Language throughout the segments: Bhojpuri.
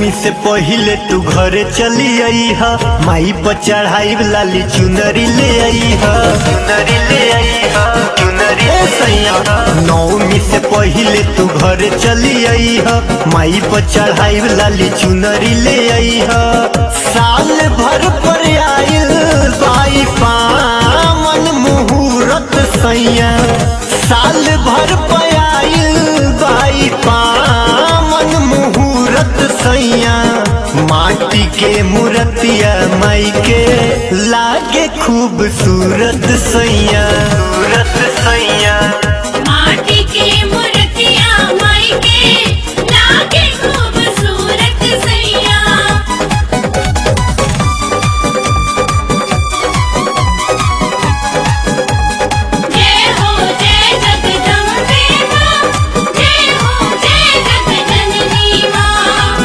नौमी से पहिले तू घरे चली आई हा माई पर चढ़ाई लाली चुनरी ले आई हा चुनरी ले आई हा चुनरी ए सैया नौमी से पहिले तू घरे चली आई हा माई पर चढ़ाई लाली चुनरी ले आई हा साल भर पर आइल बाई पावन मुहूर्त सैया साल भर पर आइल बाई पावन मुहूर्त सैया माटी के मूर्तिया माई के लागे खूबसूरत सैया सूरत सैया माटी के मूर्तियां माई के लागे खूबसूरत सैया जय हो जय जगदम्बे मां जय हो जय जगजननी मां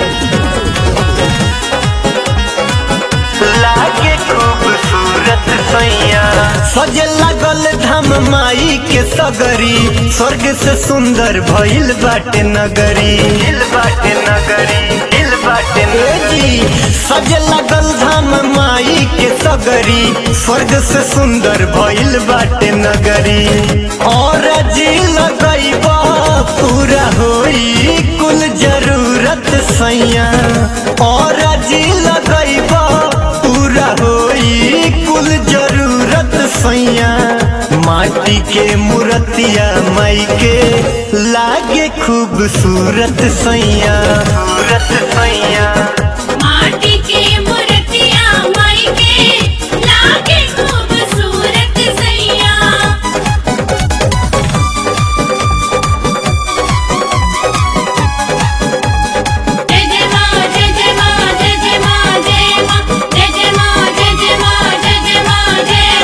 लागे खूबसूरत सैया सजे लागल धाम माई के सगरी स्वर्ग से सुंदर भइल बाटे नगरी हिल बाटे नगरी हिल बाटे जी सजे लागल धाम माई के सगरी स्वर्ग से सुंदर भइल बाटे नगरी और जी लगैबा पूरा होई कुल जरूरत सैया और जी लगैबा पूरा होई कुल जरूरत सैया माटी के मूर्तिया माई के लागे खूबसूरत सैया सूरत सैया माटी के मूर्तियां माई के लागे खूबसूरत सैया जय जय मां जय जय मां जय जय मां जय मां जय जय मां जय जय मां जय जय मां जय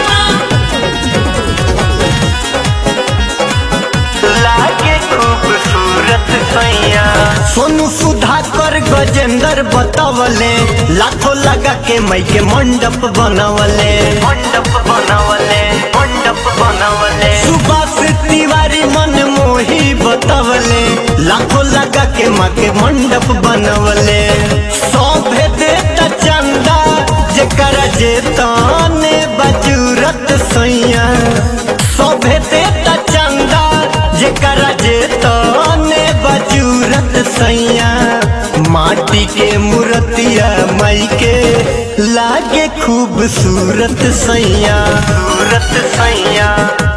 मां लागे खूबसूरत सैया सोनू सुधाकर गजेंद्र बतवले लाखों लगा के मई के मंडप बनवले मंडप बनवले मंडप बनवले सुभाष तिवारी मन मोही बतवले लाखों लगा के माँ के मंडप बनवले सौभे देता चंदा जेकर जेताने बजूरत सैया सौभे देता चंदा जेकर जेताने बजूरत सैया माटी के मूर्तिया माई के लागे खूबसूरत सैया सूरत सैया